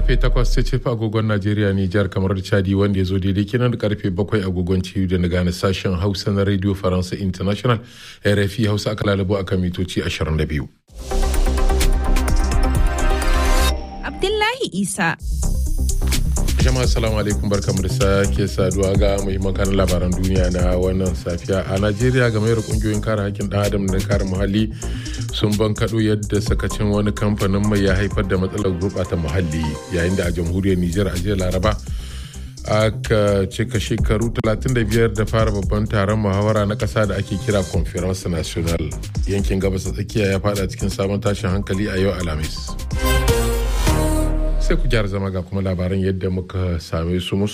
karfe 8 sai ce agogon Najeriya Nijar kamar da Chadi wanda ya zo daidai kenan da karfe 7 agogon ciyu da na gane sashen Hausa na Radio Faransa International RFI Hausa aka lalabo akan mitoci 22. Abdullahi Isa. jama'a salamu alaikum barkamu da sake saduwa ga muhimman kanin labaran duniya na wannan safiya a najeriya game da kungiyoyin kare hakkin dan adam da kare muhalli sun bankaɗo yadda sakacin wani kamfanin mai ya haifar da matsalar gurɓata muhalli yayin da a jamhuriyar nijar a jiya laraba aka cika shekaru 35 da fara babban taron muhawara na ƙasa da ake kira conference national yankin gabas tsakiya ya fada cikin sabon tashin hankali a yau alhamis sai ku gyara zama ga kuma labaran yadda muka same su